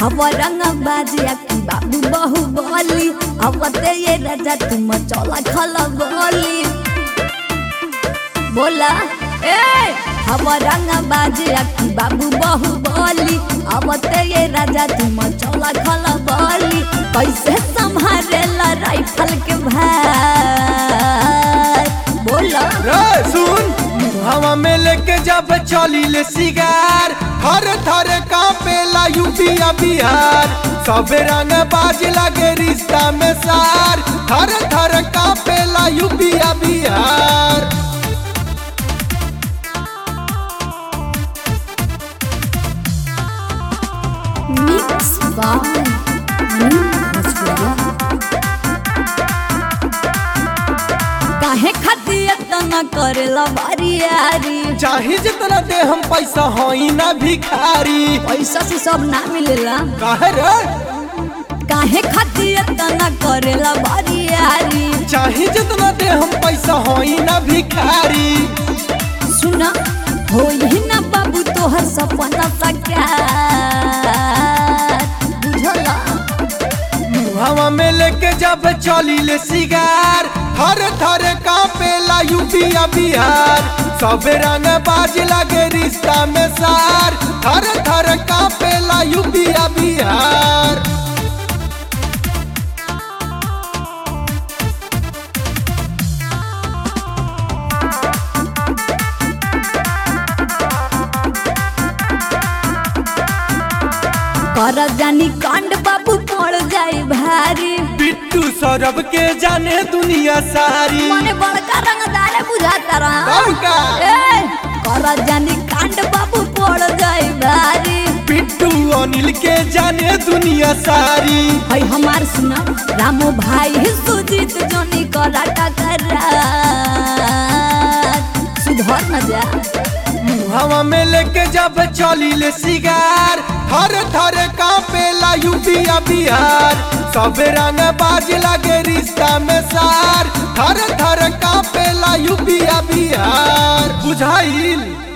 हवा रंग बाजिया की बाबू बहु बोली अवते ये राजा तुम चला खला बोली बोला ए हवा रंग बाजिया की बाबू बहु बोली अवते ये राजा तुम चला खला बोली कैसे संभालेला राइफल के भाई बोला रे सुन हवा में लेके जब चली ले सिगार थर थर कांपेला यूपीया बिहार सब रंग बाज लगे रिश्ता में सार थर थर कांपेला यूपीया बिहार मिक्स बाय काहे खातिर इतना करेला बारी यारी चाहे जितना दे हम पैसा होई ना भिखारी पैसा से सब ना मिलेला काहे रे काहे खातिर इतना करेला बारी यारी चाहे जितना दे हम पैसा होई ना भिखारी सुना हो ही ना बाबू तोहर सपना साकार बुझला हवा में लेके जब चली ले सिगार थर थर कांपेला यूपीया बिहार सब रंग बाज लगे रिश्ता में सार थर थर कांपेला यूपीया बिहार कर जानी कांड बाबू पड़ जाए भारी बिट्टू सौरभ के जाने दुनिया सारी मने बड़का रंगदार बुझाता रहा कौन का? ए कर जानी कांड बाबू पड़ जाए भारी बिट्टू अनिल के जाने दुनिया सारी है हमार सुना रामो भाई है सुजीत जोनी कराटा कर सुधर न जा हवा में लेके जब चली ले सिगार थर थर कांपेला यूपीया बिहार सब रंग बाज लगे रिश्ता में सार थर थर कांपेला यूपीया बिहार बुझाइल